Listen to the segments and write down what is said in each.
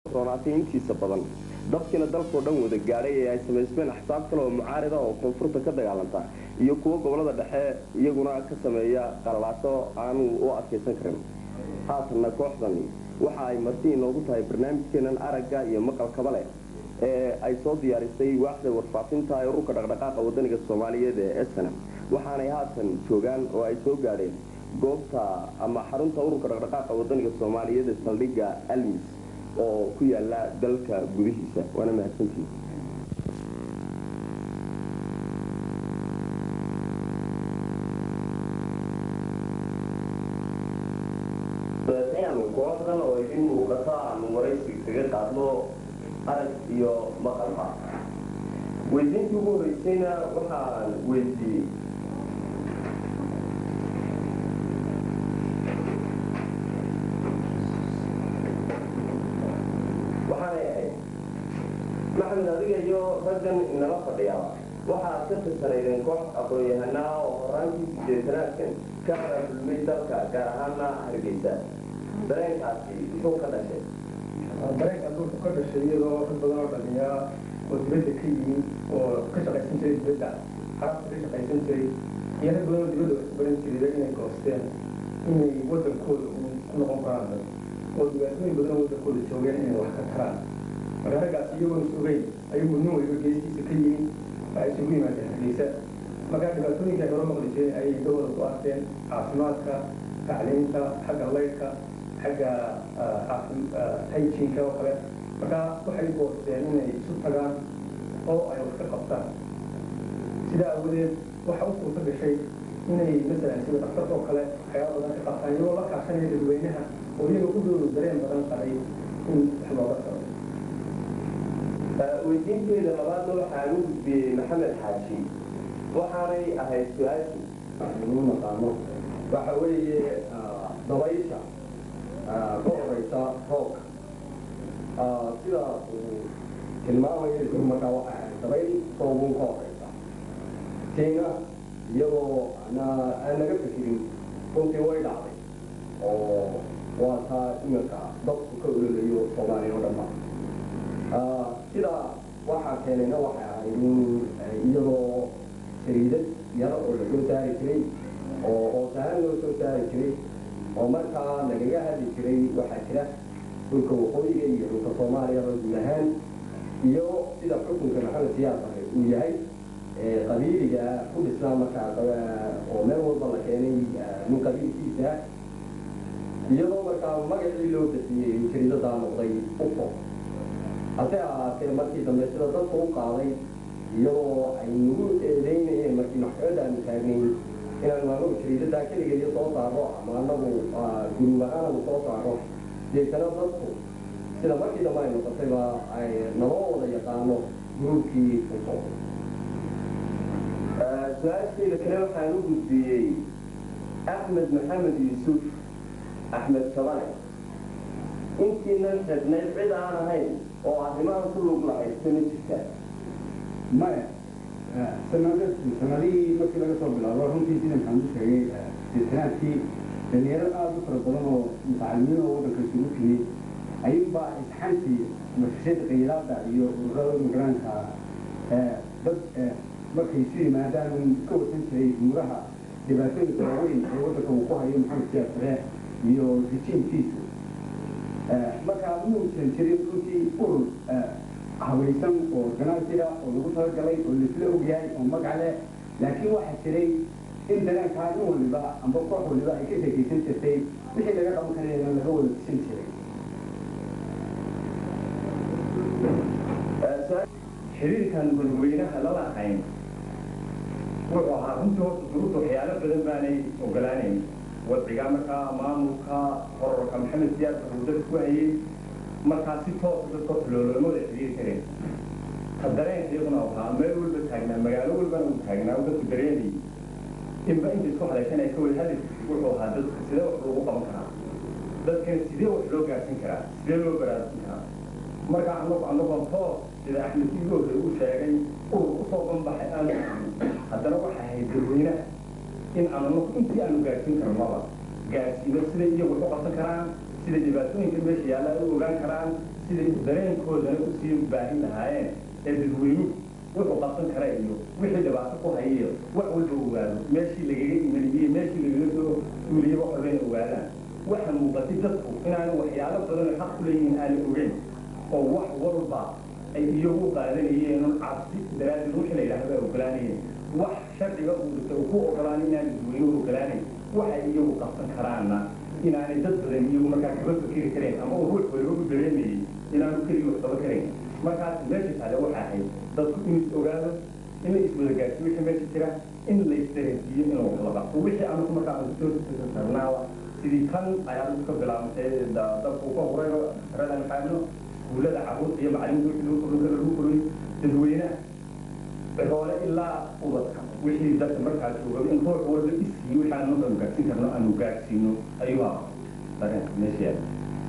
roonaatay intiisa badan dadkiina dalkao dhan wada gaadhay ee ay samaysmeen axsaab kale oo mucaarida oo koonfurta ka dagaalanta iyo kuwo gobolada dhexe iyaguna ka sameeya qalalaaso aanu u adkaysan karin haatanna kooxdani waxa ay marti inoogu tahay barnaamijkeenan aragga iyo maqalkaba leh ee ay soo diyaarisay waaxda warfaafinta ee ururka dhaqdhaqaaqa wadaniga soomaaliyeed ee snm waxaanay haatan joogaan oo ay soo gaadheen goobta ama xarunta ururka dhaqdhaqaaqa wadaniga soomaaliyeed ee saldhigga almis oo ku yaala dalka gudihiisa waana mahadsantihi kooxdan oo idin muuqata aanu waraysi kaga qaadno arag iyo maqalba weydiintii ugu horeysayna waxaan weydiiyey waxaanay ahayd maxamed adiga iyo raggan inala fadhiyaa waxaad ka tirsanaydeen koox aqoon-yahanaa oo horaantii sideetanaadkan ka raafulmay dalka gaar ahaana hargeysa dareenkaasi muxuu ka dhashay dareenkaas wuxuu ka dhashay iyadoo rag badan oo dhalinyaa oo dibadda ka yimid oo ka shaqaysan jiray dibadda carabta ka shaqaysan jiray iyo rag badan oo dibadda wax ku baran jiray inay goosteen inay wadankooda ku noqon karaan oo dhibaatooyin badan oo wadankooda joogeen inay wax ka taraan marka raggaas iyagoon sugayn ayuu nin waliba geestiisa ka yimid waxay isugu yimaadeen hargeysa markaa dhibaatooyinka ay hore maqli jireen ayay dawada ku arkeen caafimaadka tacliinta xagga laydhka xagga hygienka oo kale markaa waxay goosteen inay isu tagaan oo ay wax ka qabtaan sidaa awadeed waxa u suurta gashay inay masalan sida dhakhtarka oo kale waxyaaba badan ka qabtaan iyagoo la kaashanaya dadweynaha oo iyaga ku dooda dareen badan qabay in wax looga taro weydiinteeda labaadna waxaan u gudbiyey maxamed xaaji waxaanay ahayd su-aashii inu naqaano waxa weeye dabaysha ka horeysa roobka sida uu tilmaamaya isku markaa waxa ahayd dabayl roobun ka horeysa tiina iyadoo aan naga fikirin runtii way dhacday oo waa taa iminka dadku ka ololayo soomaaliya oo dhanba sidaa waxaa keenayna waxay ahayd in iyadoo sariidad yar oo la soo saari jiray oo hoosahaan loo soo saari jiray oo markaa lagaga hadli jiray waxaa jira dhulka waqooyiga iyo dhulka soomaaliya guud ahaan iyo sida xukunka maxamed siyaas ahe uu yahay qabiiliga ku dhisnaa markaa oo meel walba la keenay nin qabiilkiisa iyadoo markaa magacii loo bixiyey jariidadaa noqday ufo hase ahaatee markii dambe sida dadka u qaaday iyadoo ay nagu eedeynayeen markii maxkamada aanu taagnayn inaanu anagu jariidadaa keligeeyo soo saaro ama anagu guruub ahaan anu soo saaro deetana dadku sida markii dambe ay noqotayba ay naloo wada yaqaano guruubkii ufo su-aashayda kale waxaan u gudbiyey axmed maxamed yuusuf axmed sabane intiinan xidhnayd cid aan ahayn oo arrimahan ku lug lahaysta ma jirtaa maya sanadihii markii laga soo bilaabo runtii sida maxamed u sheegay siitanaadkii dhalinyaro aada u fara badan oo mutacalimiin oo waddanka isugu timi ayuunbaa isxantii mafashada qaylaada iyo ururada migraanka dad markay isu yimaadaan ka wasan jiray umuraha dhibaatooyinka waaweyn ee waddanka uu ku hayo maxamed siyaasare iyo rijiimkiisu markaa muusan jirin runtii urur habaysan oo ganacsiga oo lagu talagalay oo laisla ogyahay oo magac leh laakiin waxaa jiray in dareenkaa in waliba amba koox waliba ay ka sheekaysan jirtay wixii laga qaban karayna laga wada disan jiray xiriirkan dadweynaha lala ahayn wuxuu ahaa runtii horta duruufta waxyaalo badan baanay ogolaanayn wadciga markaa maamulka horarka maxamed siyaad wuxuu dad ku hayay markaa si toosa dadka xolooloolamada xiriiri kareen ka dareenka iyaguna ahaa meel walba taagnaa magaalo walbana uu taagnaa oo dadku dareenayay inba inta isku hadashan ay ka wada hadli wuxuu ahaa dadka sidee wax loogu qaban karaa dadkana sidee wax loo gaarsin karaa sidee loo baraarsin karaa marka anagu anagoon toos sida axmed igoore uu sheegay urur usoo banbaxay aanu haddana waxay ahayd dadweynaha in aan anagu intii aanu gaarsiin karnaba gaarsiino siday iyagu wax u qabsan karaan sida dhibaatooyinka meesha yaalla ay u ogaan karaan siday dareenkoodana usii baahin lahaayeen ee dadweynuhu wuxuu qabsan kara iyo wixii dhibaato ku hayiyo wax walba ogaado meeshii lagaga imaniyey meeshii lagaga soo suuliyey wax walba inay ogaadaan waxa muuqatay dadku inaanu waxyaalo badan xaq ku leeyihiin aanay ogeyn oo wax walba ay iyagu qaadanayeen cabsi daraaddeed wixii la yidhaahdo ay ogolaanayeen wax sharciga uu dhigtay uu ku ogolaan inaan dadweynuhu ogolaanayn waxay iyagu qabsan karaanna inaanay dad badan iyagu markaa kaba fikiri kareen ama uu ruux waliba u dareemayey inaanu keligii wax qaba karayn markaas meesha taale waxa ahayd dadku in is ogaado in la iswada gaarsiyo wixii meesha jira in la isdareensiiyo in wax la qabto wixii anugu markaa aan soo sarnaaba sidii kan ayaa ka bilaabantay dadku ka horay rada maxaano iskuullada carruurta iyo macalimiinta wixii lagu kordhin karo lagu kordhin dadweynaha ciroole ilaa ubadka wixii dadka markaa jooga in ruux walba iskii wixii aan markaanu gaarsiin karno aanu gaarsiino ayuu ahaa dareenka meesha yaala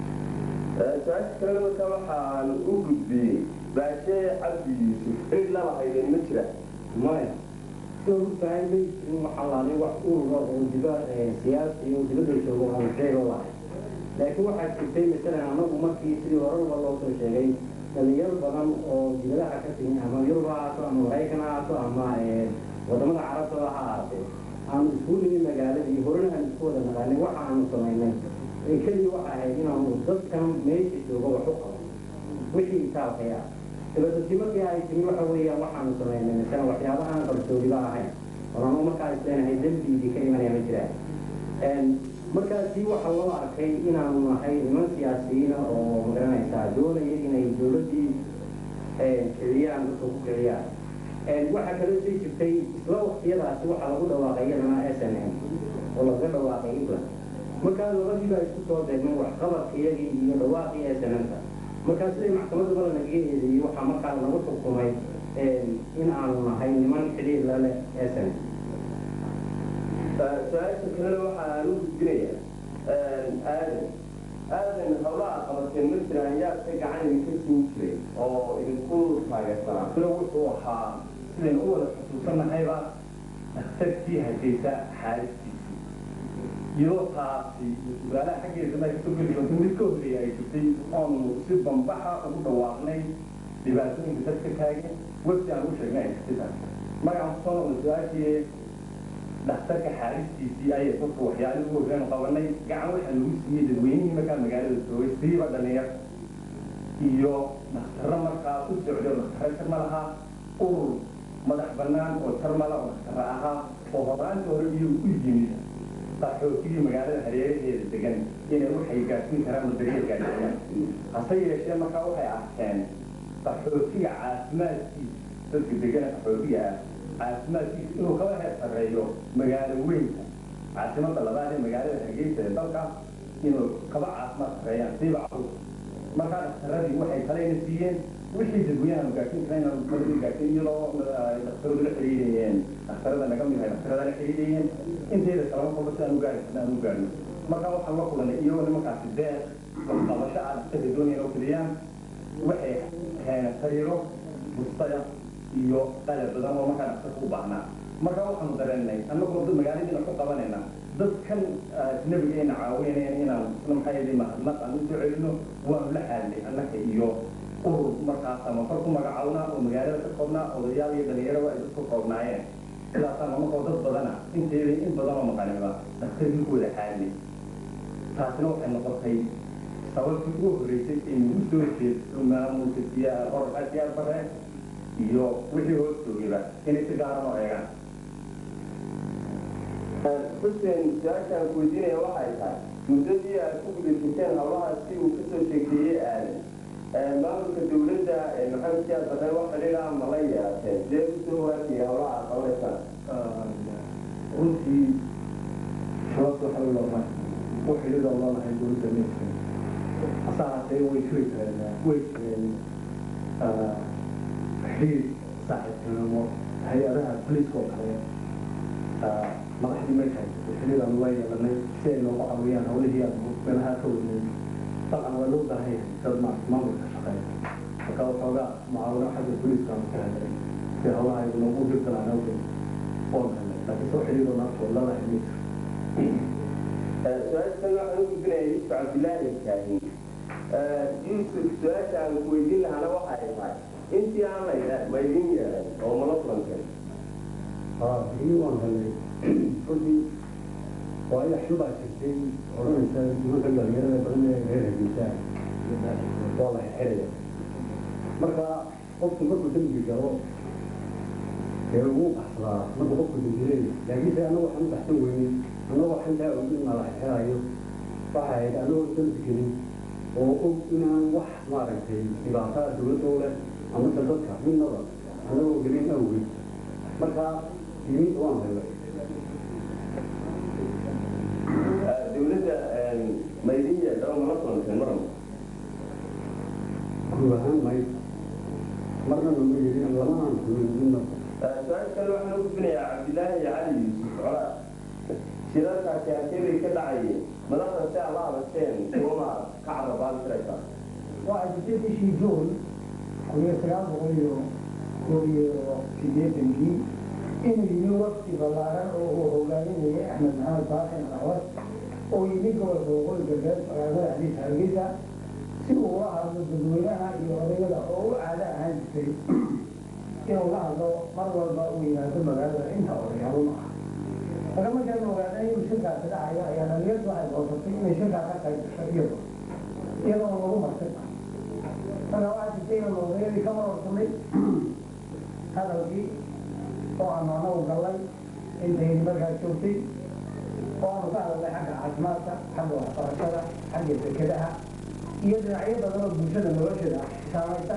su-aasha kalena marka waxaan u gudbiyey baashee cabdi yuusuf cid laba haydeen ma jira maya soo tahay may jirin waxaa laalay wax urura oo diba siyaasi oo dibadda joogo aan sheego lahay laakiin waxaa jirtay masalan anagu markii sidii horeba loo soo sheegay dhalinyaro badan oo dibadaha ka timi ama yurub ha ahaato ama maraykan ha ahaato ama wadamada carabta ha ahaatee aanu isku nimi magaaladii horena aan isku wada naqaanay waxa aanu samaynay keliya waxa ahayd inaanu dadkan meesha jooga wax u qaban wixii itaalkay ah dabadati markii ay timi waxa weeyaan waxaanu samaynay masalan waxyaabaha aan qarsoodiba ahayn oranu markaa isleenahay dembiidii ka imanaya ma jiraan markaasi waxa loo arkay inaanu nahay niman siyaasiyiina oo magaranaysaa doonaya inay dowladdii kiciyaan dadka ku kiciyaan waxaa kaloo sii jirtay isla waqtiyadaasi waxaa lagu dhawaaqay iyadana s n m oo lagaga dhawaaqay england markaa labadiiba isku soo deegmay waxqabadkiyagii iyo dhawaaqii s n m-ka markaa siday maxkamadda bala nagaga eedeeyey waxaa markaa lagu xukumay in aanu nahay niman xidhiir la leh s n m su-aasha kalena waxaan u gudbinayaa aadan aadan hawlaha qabateen ma jiraan yaa ka gacan idinka siin jiray oo idinku taageersanaa sida wuxuu ahaa sidaynu u wada xusuusanahayba dhakhtarkii hargeysa xaalistiisii iyadoo taasi sugaalaha xaggeeda ma kasoo geli doonto mid ka horreeya ay jirtay oonu si bambaxa ugu dhawaaqnay dhibaatooyinka dadka taagan websi aan u sheegnay ay jirtay taas magacan kusoo noqda su-aashii dhakhtarka xaalistiisii ayay dadku waxyaalihi ugu horreenu qabanay gacan waxaa lagu siiyey dadweynihii markaa magaalada joogay siiba dhalinyar iyo dhakhtarro markaa u socday oo dhakhtarro jarma lahaa urur madax bannaan oo jarmala oo dhakhtarro ahaa oo horaanta hore iyagu u yimid qaxootigii magaalada hareeraheeda degan inay waxay gaadhsiin karaan oo daryeel gaadhsiiyaan hase yeeshee markaa waxay arkeen qaxootiga caafimaadkiisa dadka degana qaxootiga ah caafimaadkiisa inuu kaba heer sarreeyo magaalo weynka caasimada labaad ee magaalada hargeysa ee dalka inuu kaba caafimaad sarreeyaan siiba caruur markaa dhakhtaradii waxay kalena siiyeen wixii dadweynaha gaarsiin karayna markii gaarsiin iyadoo dhakhtaradu la xiriirayeen dhakhtarada naga mid ahay dhakhtarada la xiriirayeen inteeda kalama qolba si aan u gaari karna aan u gaarno markaa waxaan la kulanay iyagoo nimankaasi deeq waxqabasho ah dhakhtarka doonayaan oo keliyaan waxay keeneen sariiro bustaya iyo qalab badan oo markaa dhakhtarka u baahnaa markaa waxaanu dareennay annagoo dad magaaladiina ku qabanayna dadkan nabigeena caawinayna inaan isla maxaa yeelay mahadnaq aan usoo celino waanu la xaalnay annaka iyo urur markaa samafar ku magacawnaa oo magaalada ka koobnaa odayaal iyo dhalinyaraba ay dadku koobnaayeen sidaasaan markoo dad badana inteeda in badan oo maqaniba dhakhtarkii ku wada xaalnay taasina waxay noqotay sababtii ugu horreysay aynu u soo jeedso maamulka siyaa qorka siyaar bare iyo wixii hoos joogayba inay si gaaran oo eegaan xuseen su-aashaan ku weydiinaya waxay tahay muddadii aad ku gudaysaseen howlaha si uu kasoo sheekeeyey aadan maamulka dawladda maxamed siyaad bare wax xidhiidha ma la yeelateen sidee usoo waafiyay howlaha aad qabanaysaan runtii sababta waxa u loomaa u xidhiidha loonahay dowladda meesha hase ahaatee way jiri kareen way jireen xiriir saaxiibtinimo hay-adaha boliiska oo kale madaxdii meesha xiriir aan la yeelanay si ay noogu caawiyaan howlihii aan meelaha ka wadnay dabcan waa loo baahan yahay dad maamulka shaqeeya marka waxoogaa mucaawino xagga boliiska aan ka helay si howlaha ay noogu hirgalaan awgeed oon helay laakiin soo xiriiroo naafta oo lala xiriir su-aashan waxaan u gudbinaya yusuf cabdillaahi kaahin yuusuf su-aasha aan ku weydiin lahaana waxa ay tahay intii aan layda ma idin yeelan oo mala kulanteen haa ii waan helay runtii waa ila xubaa jirtay odhanaysa nimanka dhalinyarada badan ee reer hargeysa waa la xiraya marka qofku markuu dembi galo ee ugu baxsadaa markuu qofku dembiyey laakiinse annagu waxaan u baxsan weynin annagu waxaan taa ogin na la xirayo waxa ahayd annagoo dembi gelin oo og inaan wax maaragtay dhibaatada dowladda u leh amase dadka midnaba annagoo gelin awgeed marka yimid waan helay dowladda ma idin yeelan oo mala kulanteen marna guud ahaan may marna nama yidhin lamaan kulin midna su-aal kale waxaan u gudbinayaa cabdilaahi iyo cali yuusuf colaa shirarkaasi halkee bay ka dhacayeen madaxda si aad la hadasheen kuwama ka carabaan jiraysaa waa jirtay bishii juun kun iyo sagaal boqol iyo koob iyo sideetankii inuu yimi waqti ballaaran oo uu hogaaminayay axmed maxamed baaxin awad oo yimi gobolka waqooyi galbeed magaalada xadiis hargeysa si uu ula hadlo dadweynaha iyo odayada oo u caado ahaan jirtay inuu la hadlo mar walba uu yimaado magaalada inta odayaalo ma aha marka markaan ogaanay inuu shirkaasi dhacayo ayaa dhalinyardu waxay doortay inay shirkaa ka qayb gasho iyado iyadoo lagu martay marka waxaa jirtay inaan odayadii ka marorsanay hadalkii oo aanu anagu gallay intayni markaa joogtay oo aanu ka hadalnay xagga caafimaadka xagga waxbarashada xagga dekedaha iyo dhinacyo badan oo bulshada nolosheeda saamaysa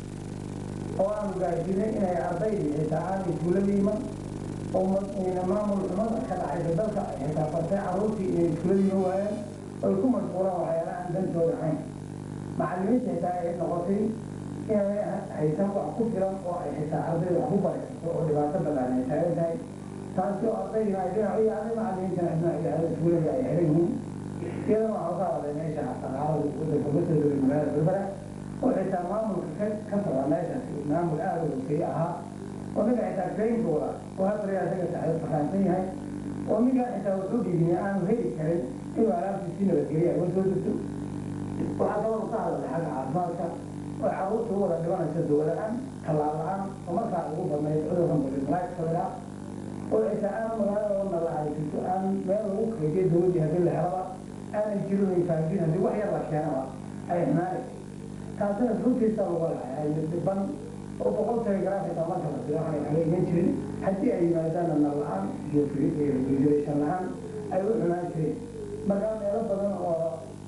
oo aanu gaarsiinay inay ardaydii xitaa aan iskuullada iman oo maamul xumada ka dhacaysa dalka xitaa fartay carruurtii inay iskuullada iman waayaan oy ku mashquulaan waxyaala aan dantooda ahayn macallimiinta xitaa ay noqotay inay haysan wax ku filan oo ay xitaa ardayda wax ku baraysato oo dhibaato badan ay taagan tahay taasi oo ardaydina ay dhinac u yaacday macallimiintana dhinac u yaacday iskuullada ay xiran yihiin iyadana waxaan ka hadlay meesha dhaqaalada wadanka masooda magaalada berbera oo xitaa maamulka ka ka socda meeshaasi maamul aada u hoosey ahaa oo ninka xitaa kaynkooda oo hadda isaga taxay fahaansan yahay oo ninkaa xitaa wuxuu dhibiyey aanu heli karin inuu alaabtii si nabadgelya uga soo degto waxaa kaloo ka hadlay xagga caafimaadka oo carruurta u wada dhimanaysa dawla-aan tallaal la-aan oo markaa ugu badnayd cudurkan bulimalaagsadaa oo xitaa aan magaalada oo nalaacay jirto aan meel lagu kaydiyo dawladdii haddii la helaba aanay jirin ay fahamjin haddii wax yar la keenaba ay xumaanaysa taasina runtiisa lagu lahay dhiban oo boqol telegram xitaa marka la diro aanay haleegan jirin haddii ay yimaadaanna nal la-aan iyo regulation la-aan ay u xumaan jireen markaa meelo badan oo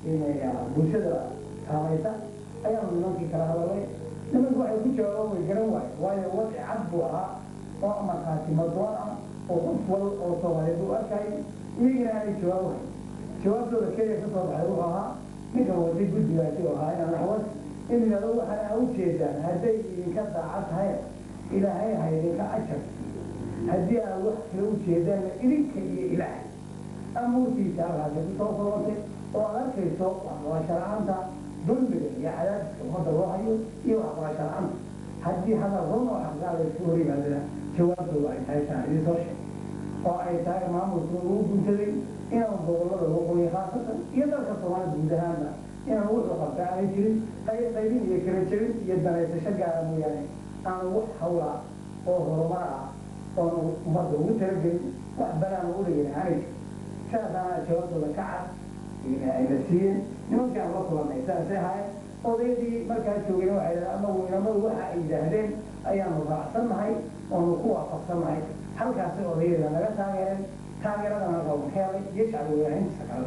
bulshada saamaysa ayaanu nimankii kala hadalay nimanku waxay ku jawaabaan way garan waaye waayo wadci cad buu ahaa oo markaasi madoon ah oo qof wal oo soomaaliyeed u arkay iyagina aanay jawaab wahay jawaabtooda keliya ka soo baxay wuxuu ahaa ninkan waday guddigaasi oo ahaa inaan naxwad in yidhahdo waxaan aa ujeedaan hadday idinka daaca tahay ilaahay ha idinka ajar haddii aad wax kala ujeedaanna idinka iyo ilaahay amuurtiisa halkaasi kusoo kulantay oo aad arkayso waxbarasho la-aanta dulmiga iyo cadaadiska ummadda loo hayo iyo waxbarasho la-aanta haddii hadal run oo xaqaada isku hor yimaadana jawaabtoodu ay tahay taan idin soo sheeg oo ay tahay maamulka ugu guntaday inaan gobollada waqooyi khaasatan iyo dalka soomaalida guud ahaanba inaan wuxuu qabta aanay jirin qayb qaybin iyo kala jebin iyo danaysasho gaara mooyaane aanu wax hawla oo horumar ah oonu ummadda ugu talagelin wax banaan ugu dhigin aanay jirin saasaana jawaabtooda ka cad ayna siiyeen nimankii aan la kulannay saasay ahaayeen odayadii markaa joogeen waxay dhahdeen anagu inamadu waxa ay yidhaahdeen ayaanu raacsannahay oonu ku waafaqsannahay halkaasay odayada naga taageereen taageeradana qowm helay iyo shacbi weynahintiisa kale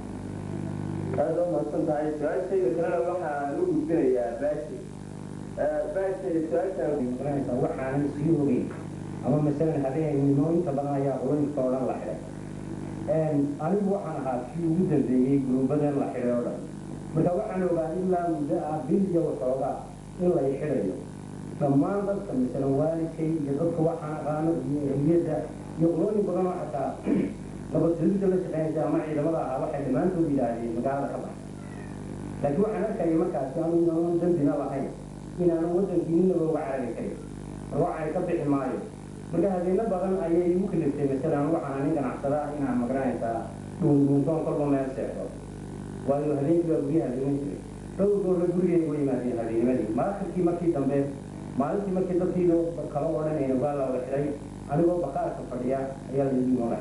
aada u mahadsan tahay su-aashayda kalena waxaan u gudbinayaa baashi baashi su-aashaan garanaysaa waxaanan sii ogeyn ama masalan habeenimo inta badan ayaa qoloyinka oo dhan la xidhay anigu waxaan ahaa kii ugu dambeeyey guruubadan la xidhay oo dhan marka waxaan ogaa ilaa muddo ah bil iyo waxoogaa in lay xidhayo dhammaan dadka masalan waalidkay iyo dadka waxaan aqaano iyo ehliyadda iyo qolooyin badan oo xataa nabadgelida la shaqeynaysa ama ciidamada ahaa waxay dhammaantood yidhaahdeen magaalada ka baxa laakiin waxaan arkaya markaasi anu inaanan dambina lahayn inaanan waddankii ninaba uga carari karin marwaxay ka bixi maayo marka habeeno badan ayay igu kaliftay masalan waxaan nin ganacsada inaan magaranaysaa dhuundhuuntoon kolba meel seexdo waayo habeenkii baa guryaha dhiman jiray dhowr goorna gurigeyga u yimaadeen habeennimadii maakhirkii markii dambe maalintii markii dadkii loo kala odhanayna waa la xiray anigoo baqaarka fadhiya ayaa lagu noola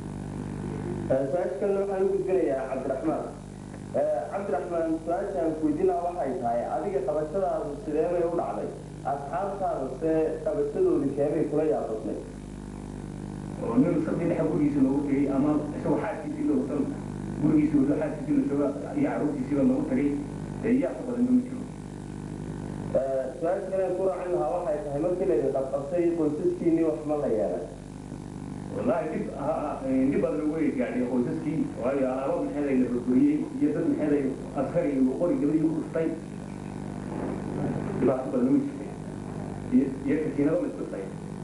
xiray su-aasha kalena waxaan u gudbinayaa cabdiraxmaan cabdiraxmaan su-aashaan kuweydiinaa waxay tahay adiga qabashadaadu sidee bay u dhacday asxaabtaada se qabashadoodu keebay kula yaabadnay oo nin sabti dhexe gurigiisa loogu tegay ama isagoo xaaskiisii loosan gurigiisa wado xaaskiisii lasooga iyo carruurtiisiiba loogu tagay dee yaa ka badan ma jiro su-aasha kale ku raacin lahaa waxay tahay markii laydin qabqabtay qoysaskiinii wax ma la yeelay wallaahi dhib dhib badan way gaadhay qoysaskii waayo alaabo maxeeday la burburiyey iyo dad maxeeday askari iyo qori gabadhii u dhuftay dhibaato badan way jirtay iyo iyo kasiinado la isdhuftay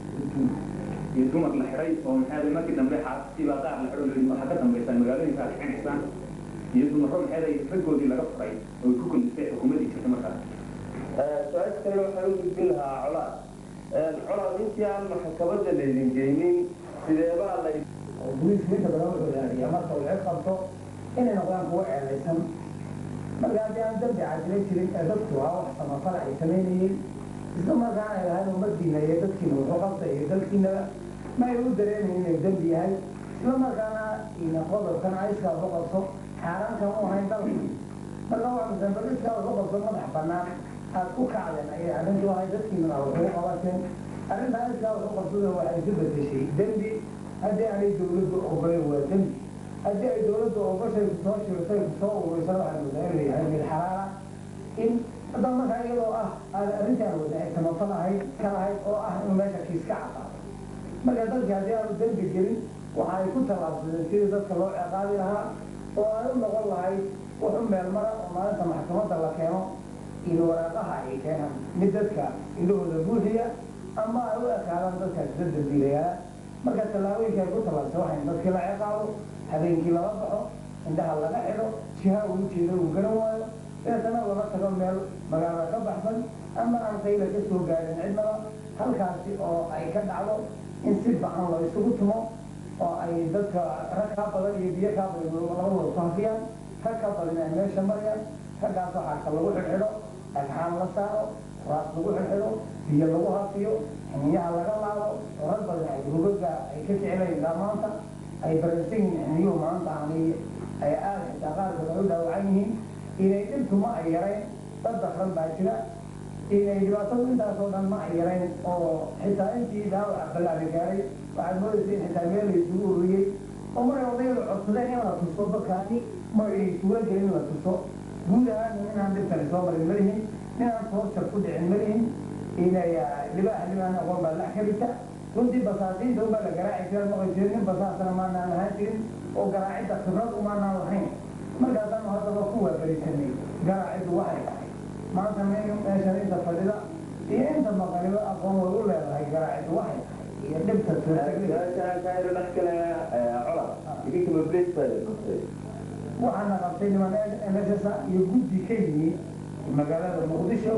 iyo dumar la xiray oo maxeeday markii dambe xaaskii baa qaar la xidho la waxaa ka dambaysaan magaalooyinka aad xinaysaan iyo dumarro maxeeday raggoodii laga furay oo ku kundistay xukuumaddii jirta markaas su-aasha kale waxaan u gudbin lahaa colaad colaad intii aan maxkamada laydin geynin sideebaa la oo booliisku inta badan wuxuu ilaaliyaa marka uu cid qabto inay noqdaan kuwo ceelaysan marka haddii aan dambi cadilay jirin ee dadku waa wax samafal ay samaynayeen isla markaana ay lahayn ummadiina iyo dadkiina wuxuu qabtay iyo dalkiinaba ma ay u dareemayn inuu dembi yahay isla markaana ina qodobkan aiskaa ku qabso xaaraankan u ahayn dalka marka waa misanbal iskaa ku qabso madax bannaan aad ku kacdeen ayay arrintu ahay dadkiina aa wuxuu qabateen arrintaa iskaa wuxuu qabsada waxay isu bedeshay dembi haddii aanay dawladdu ogolen waa dembi haddii ay dawladdu ogoshay kusoo shirtay kusoo ururisan waxaa moodaa inuu yahay mid xalaala in hadda markaa iyadoo ah aad arrintaan wada ay samafal ahayd ka lahayd oo ah inuu meesha kiis ka cadaato marka dadki haddii aanu dembi gelin waxa ay ku tallaabsadeen sidii dadka loo ciqaabi lahaa oo ay u noqon lahayd wuxu meel mara oo maalinta maxkamadda la keeno in waraaqaha ay keenaan mid dadka indhahooda buuxiya ama ay u ekaadaan dadkaas la dambiilayaa marka tallaabooyinka ay ku tallaabsa waxay dadkii la ciqaabo habeenkii lala baxo indhaha laga xidho jiha uu jeedo uu garan waayo deetana lala tago meel magaalada ka baxsan ama aan qayla ka soo gaarin cidnaba halkaasi oo ay ka dhacdo in si bacan la isugu tumo oo ay dadka rag kaa badan iyo biyo kaa badan labadooda ku hafiyaan rag ka badan ay meesha marayaan raggaas waxaa ka lagu xidhxidho dhagxaan la saaro raas lagu xidhxidho biyo lagu hafiyo xiniyaha laga laabo oo rag badan ay rugaga ay ka jecelayn maanta ay bararsan yihiin xiniyuhu maanta aanay ay aada xitaa qaarkood ay u dhaawacan yihiin inay dhibtuma ay yarayn dad dakran baa jira inay dhibaatadu intaasoo dhan ma ay yarayn oo xitaa intii dhaawaca ballaada gaaray waxaad moodaysa in xitaa meel la isugu ururiyey oo maray odayadu codsadeen in la tuso dadkaani ma ay suura gelin la tuso guud ahaan inaan dhibkani soo marin malihin inaan toorjar ku dhicin malihin inay libaax libaan aqoon baa la xirita runtii basaasiinta unbaa la garaaci jira maqay jirin nin basaasana maanaan ahaan jirin oo garaacidda khibrad umaanaan lahayn markaasaanu haddaba ku waabarisanay garaaciddu waxay tahay maanta meeshan inta fadhida iyo inta maqaniba aqoon way u leedahay garaaciddu waxay tahay iyo dhibta suurtagelida su-aashaan kaayro dhex galaya colaad idinkama break baa la qabtay waxaana qabtay niman NSS iyo guddi ka yimi magaalada muqdisho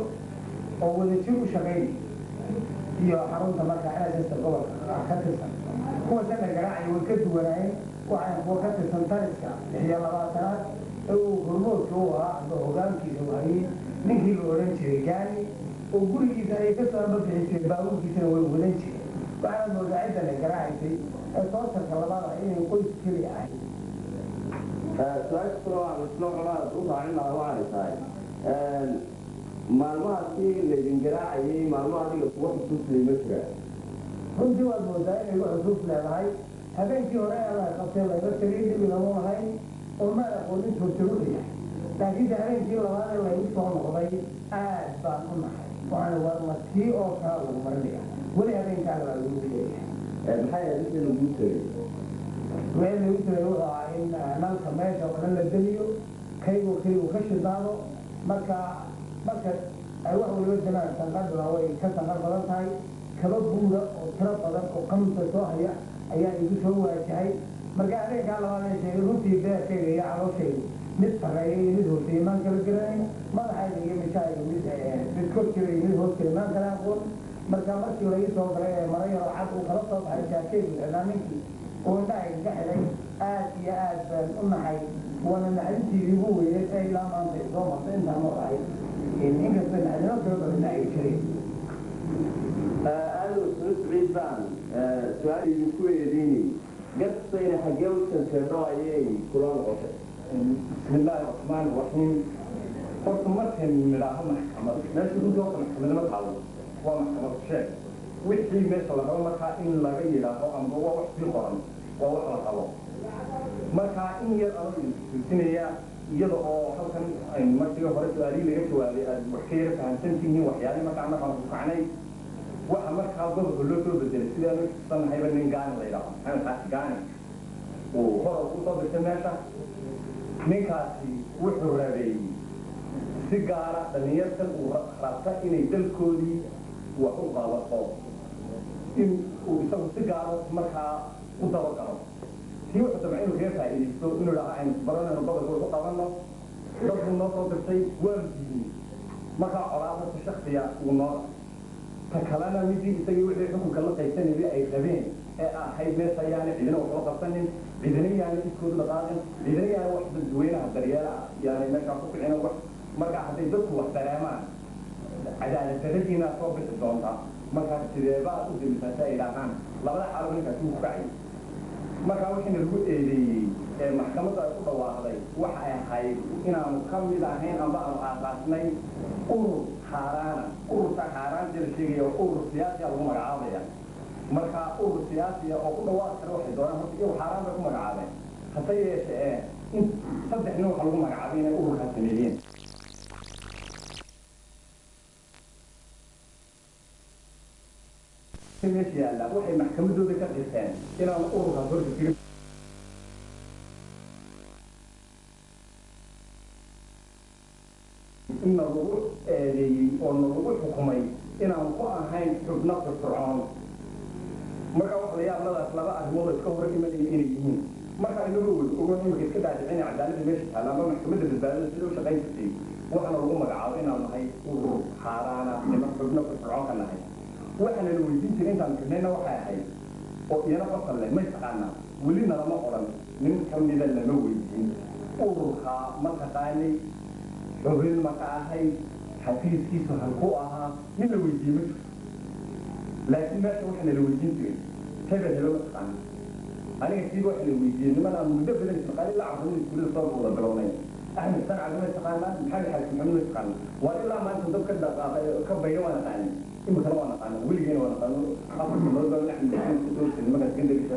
oo wadajir u shaqaynay iyo xarunta marka NSS gobolka ka tirsan kuwa sana garaacay way ka duwanaayeen waxaan kuwa ka tirsan tariska lixiyo labaatanaad ee uu hormoodka u ahaa amba hogaankiisa wahayey ninkii la odhan jiray gaani oo gurigiisa ay ka soo ambabixi jireen baabuurkiisana way wadan jireen waxaana moodaa cidda la garaacaysay ee tootarka labaad ah inay qoys keliya ahayd su-aasha kale aan isla colaad u raacin lahaa waxay tahay maalmahaasi laydin garaacayay maalmo adiga kuwa xusuusay ma jiraan runtii waad moodaa inay wax xusuus leedahay habeenkii hore ee la qabtay layga tegay dib ilamu lahayn oo maan aqoonin suurtagu yahay laakiinse habeenkii labaad ee laygu soo noqday aad baan u nahay waana warma tii oo kala lagu marinaya weli habeenkaaga baa lagu leeyahay maxay ahayd inta laguu tegay meel lagu tegay wuxuu ahaa in nalka meesha oo dhan la geliyo kaygu kaygu ka shidaado marka marka ay wax waliba jiraan sanqaduna way ka sanqar badan tahay kaba buura oo tiro badan oo kamsa soo haya ayaa igu soo waajahay marka habeenkaa labaad ee sheegay runtii beerkayga iyo calooshayga mid sarreeya iyo mid hooseeya maan kala garanayn madaxayga iyo mishayga mid mid kor jira iyo mid hoos jira maan kala aqoon marka markii la ii soo galay ee mara yaroo cad uu kala soo baxay jaakeygu xidhaa ninkii oo indhahayga ka xidhay aad iyo aad baan u naxay waana macdintii igu weyneed ee ilaa maanta ay soo martay intaan maqahay inkasta macdino kala badana ay jireen aada soo siciid baan su-aal idinku eedeyni gartayna xaggee u janjeedho ayay kula noqotay بسم الله الرحمن الرحيم قلت مركن من راها محكمة ماشي كنت وقت محكمة ما تعلم هو محكمة الشيء وحي ماشي الله هو مركا إن لا غير له أم هو وحي في قرن هو وحي الله مركا إن يرى السنية يضع حلقا أي مركا هو سؤالي لغا سؤالي وحكير كان سنتيه وحيالي مركا عنا كان فقعني waxa markaa gobolka loo soo bedelay sidaa loo sanahayba nin gaani la yidhaaho maxamed xaasi gaani uu hor u soo dirtay meesha ninkaasi wuxuu rabeeyey si gaara dhallinyartan uu rabta inay dalkoodii wax u qabato in uu isagu si gaaro markaa u dabagalo tii wuxuu damcay inuu kaga faa'iidaysto inuu dhaha aynu baranayno gobolka wax u qabanno dalkuu noo soo dirtay waanu diidnay markaa colaadata shaksiya uu noo ta kalena midii isagii wixii xukunka la qaysanayay ay rabeen ee ahayd meesha ayaana cidina waxba qabsanin cidina yaana iskoodu dhaqaaqin cidina yaana wax dadweynaha daryeela yaana meeshaa ku kicin wax markaa hadday dadku wax dareemaan cadaalad daradiina soo bixi doonta markaa sideebaa u dimisaa si ay idhaahaan labada xaalo ninkaasi uu ku kacay markaa wixiina lagu eedeeyey ee maxkamadda ay ku dhawaaqday waxa ay ahayd inaanu ka mid ahayn amba aanu aasaasnay urur xaaraana ururka xaaraanta la sheegaya waa urur siyaasiya lagu magacaabaya marka urur siyaasiya oo ku dhawaaqi kara waxay doonaan horta iyagu xaaraan bay ku magacaabeen hase yeeshe ee in saddex nin waxa lagu magacaabay inay ururkaa sameeyeen meesha yaalla waxay maxkamadooda ka qirteen inaanu ururkaas horta jirin in lagu eedeeyey oo nalagu xukumay inaan ku ahayn xubno firfircoon marka waxa la yaabladaas laba arrimood oo iska hor imanaya inay yihiin marka inagu weli ogo imika iska dhaadhicina cadaaladda meesha taalla ama maxkamadda badbaadada sida u shaqayn jirtay waxaana lagu magacaabo inaan nahay urur xaaraana niman xubno firfircoon ka nahay waxaana la weydiin jiray intaan kirnayna waxay ahayd oo iyana qofkan leh may taqaanaa weli nalama odhan nin ka mida lama weydiin ururkaa ma taqaanay xubin maka ahayd xafiiskiisu halkuu ahaa nin la weydiiyey ma jirto laakiin meesha waxaana la weydiin jiray hebel helo ma taqaana aniga siiba waxa la weydiiyey niman aan muddo badan ismaqaali la cabsanin iskuulada soo wada bilownay axmed sancaga ma taqaanaa maxamed xaaji maxamed ma taqaana waa ilaa maanta dad ka dhaqaaqay ka bayra waa naqaanin imikana waa naqaana weligeena waa naqaano afarta nolol baa axmed maxamed ka soo jiray markaas gandariisa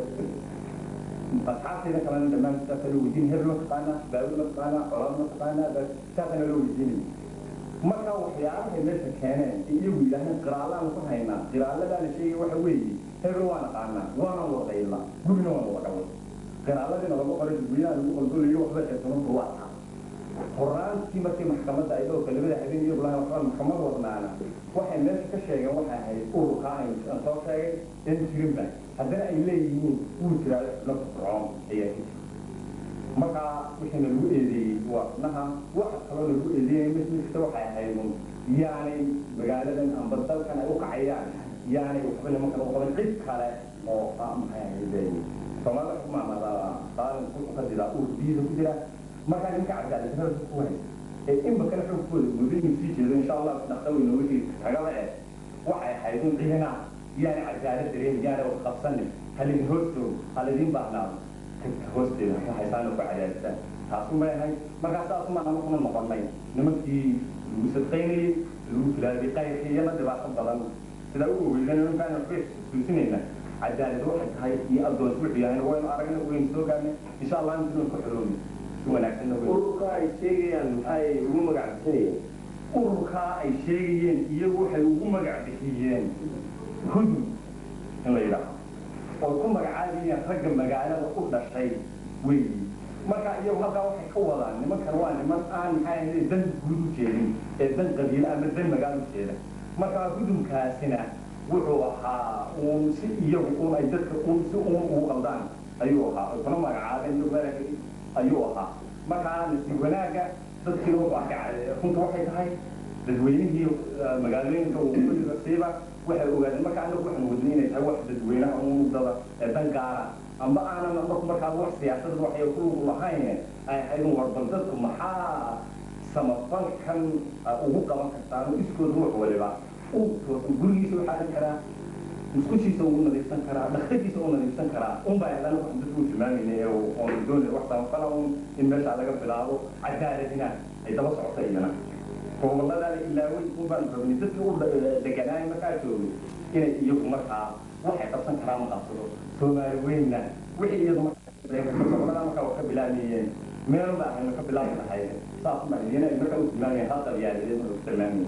asxaabtayda kalena dhammaan saasa loo weydiin hebel ma taqaana baawil ma taqaana colaad ma taqaana saasana loo weydiinay marka waxyaabahay meesha keeneen ee iyagu yidhaaheen qiraalaan ku haynaa qiraaladaa la sheegay waxa weeye hebel waa naqaanaa waana wadayla gurina waan wada dhaway qiraaladiina lagu qoray dadweynaha lagu qaldolayo waxba xeesanuntu waa taa horaantii markii maxkamadda ay dhowrka labada habeen iyagu lahayn waxbaa maxkamad wadnaana waxay meesha ka sheegeen waxay ahayd ururkaa aan soo sheegay in jirinba haddana ay leeyihiin wuu jiraa xubno fircoon ayaa ka jira markaa wixiina lagu eedeeyey waa xubnaha waxa kaloo lagu eedeeyey mid waxay ahayd un yaanay magaaladan amba dalkan ay u kacayaan yaanay waxba nimankan u qaban cid kale oo maxay ahayd soomaalida xukumaamada qaalan ku qadidaa uu biyiisa ku jira markaa ninka cadaaladdarada ku hay ee inba kale xoogkooda mudinuu sii jeedo insha allah dhaqdaweyna wixii ragada eh waxay ahayd un ciidana yaana cadaalad dareen yaana wax qabsanin halidin hoostoog halidin baahnaado tagta hoosteeda ka haysaana ku cadaadisaan taasu may ahayd markaa saasu maaha markuna noqonnay nimankii lagu sadqaynayey lagu filaabay qayrkii iyana dhibaato badan sidaa u ogeysan nimankaan waxba tuusinayna cadaalad waxay tahay iyo addoon wuxuu yahay waynu aragna waynu soo gaarnay insha allah intiinu ku xoroomi si wanaagsanna wey ururka ay sheegayaan maxay ugu magacbisanayeen ururkaa ay sheegayeen iyagu waxay ugu magac bixiyeen hudud in la yidhaaho oo ku magacaabayeen ragga magaalada u dhashay weyi marka iyagu halkaa waxay ka wadaan nimankan waa niman aan maxay ahayd dan guud u jeedin ee dan qabiile ama dan magaalo u jeeda marka hudumkaasina wuxuu ahaa uun si iyagu uun ay dadka uun si uun ugu qaldaan ayuu ahaa kuna magacaabeen iyagu ayuu ahaa markaa nasiib wanaagga dadkii wuxuu arkay runta waxay tahay dadweynihii magaalooyinka wasiiba waxay ogaadeen marka anagu waxaan wadnay inay tahay wax dadweynaha umudada ee dan gaara amba aanan marku markaa wax siyaasad waxay ku lug lahayn ay ahayd warbal dadku maxaa samafalkan ugu qaban kartaan iskood ruux waliba gurigiisa u xaarin karaa musqushiisa ugu nadiifsan karaa dhakhtarkiisa u nadiifsan karaa unbaa haddana wax dadku u tilmaamayna oon doonay wax samafala un in meeshaa laga bilaabo cadaaladina ay daba socota iyana gobolladana ilaawey unbaan rabnay dadkii u deganaay markaa joogay inay iyagu markaa waxay qabsan karaan ma qabsado soomaali weynna wixii iyadu markaa markaa wax ka bilaamayeen meel baa aynu ka bilaabi lahayd saas ma iyana ay markaa u tilmaamayeen hal qabyaaladeed marka u tilmaamayeen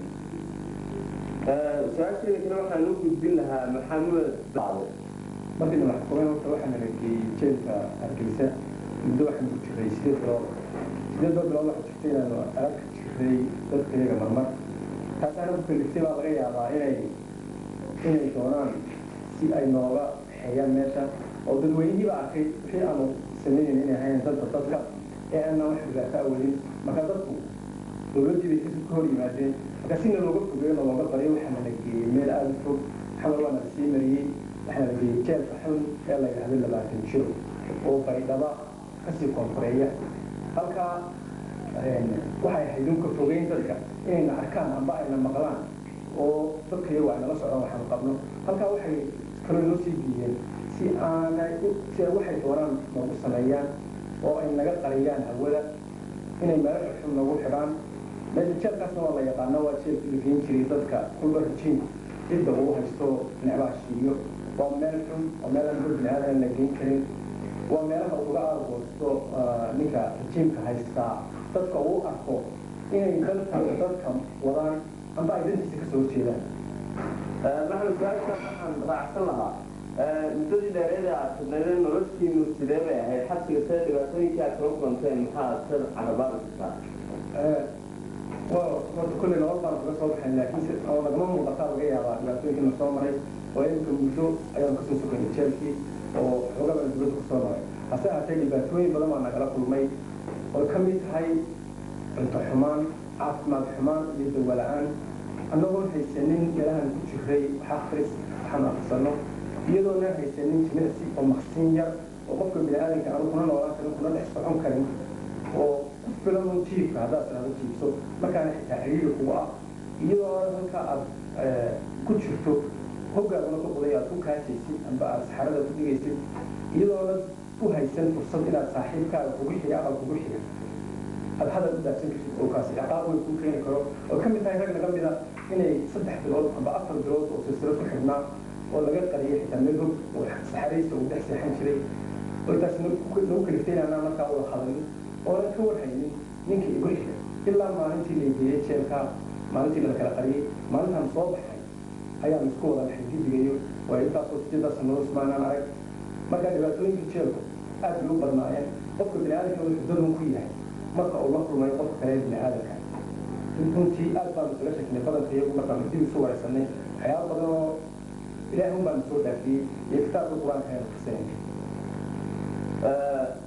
su-aasheeda kale waxaan u gudbin lahaa maxamed bacdo markii la xukumay horta waxaa nala geeyey jeelka hargeysa muddo waxaan ku jiray sideed bilood sideed bilood waxaa jirtay inaanu arag jiray dadka iyaga marmar taasaana ku kaliftay baa laga yaabaa inay inay doonaan si ay nooga xeeyaan meesha oo dadweynihii baa arkay wixii aanu sameynayna inay ahayn dadka dadka ee aanan wax dhibaato awalin marka dadku dowladdii bay kasi ka hor yimaadeen marka sina looga fogeeyo oo looga bariyo waxaa nala geeyey meel aada u fog xamal waa nala sii mariyey waxaa nala geeyey jeelka xun ee la yidhahdo labaatan jiro oo baydhaba kasii koonfureeya halkaa waxay ahayd unka fogeyn dadka inayna arkaan amba ayna maqlaan oo dadka iyagu ay nala socdaan waxaanu qabno halkaa waxay kaloo noo sii geeyeen si aanay si ay waxay doonaan noogu sameeyaan oo ay naga qariyaan hawada inay meelo xun noogu xidhaan meesha jeelkaasna waa la yaqaana waa jeelkii la geyn jiray dadka kulba rajiinku cidda uu haysto necbaha shiiyo waa meel xun waa meel aan dad biniaadan la geyn karin waa meelaha uga aargoosto ninka rajiimka haystaa dadka uu arko inay dalka dadka wadaan amba ay dantiisa kasoo horjeedaan maxamed su-aasha waxaan raacsan lahaa muddadii dheereed ee aad fidnaydeen noloshiinu sidee bay ahayd xabsiga see dhibaatooyinkii aad kala kulanteen maxaa sir carabaabi kartaa waa horta kolley laba baan kaga soo baxay laakiin si oo lagama muuqataa laga yaabaa dhibaatooyinkii na soo maray oo iminka muddo ayaan kasoo sokanay jeelkii oo xoogaa baan dibadda kusoo maray hase ahaatee dhibaatooyin badan baa nagala kulmay oo ka mid tahay cunto xumaan caafimaad xumaan iyo dawa la-aan annagoon haysanin meelahan ku jiray wax akris waxaan akhrisano iyadoona haysanin jimicsi oo maqsin yar oo qofka bini-aadanka aanu kuna noolaan karin kuna dhex socon karin oo ku filan un jiifka haddaad tidhahdo jiifso markaana xitaa xiriiri kugu ah iyadoo halka aad ku jirto hoggaaguna ka quday aad ku kaajaysid amba aad saxarada ku dhigaysid iyadoona u haysan fursad inaad saaxiibkaaga kugu xiga aqal kugu xiga aad hadal u daadsan kartid oo kaasi ciqaab weyn kuu keeni karo oo ka mid tahay rag naga mida inay saddex bilood amba afar bilood oo silsilo ku xidhnaa oo laga qariyay xitaa meel hog oo saxaraysta uu dhex seexan jiray oo taas nagu kaliftay inaan markaa wada hadalin oonan ka warhaynin ninka igu xiga ilaa maalintii la geeyey jeelka maalintii la kala qariyey maalintaan soo baxay ayaan isku wada dhaxay gidigayo waa intaasoo sideeda sanado ismaanaan arag marka dhibaatooyinka jeelku aad bay u badnaayeen qofka bini-aadamka wuxuu dadun ku yahay marka uu la kulmayo qofka kale bini-aadamka runtii aad baanu isaga shekinay badanka iyagu markaanu dib isu waraysanay waxyaaba badan oo ilaahay un baanu soo dhaafiyey iyo kitaabka qur-aanka aynu fisanay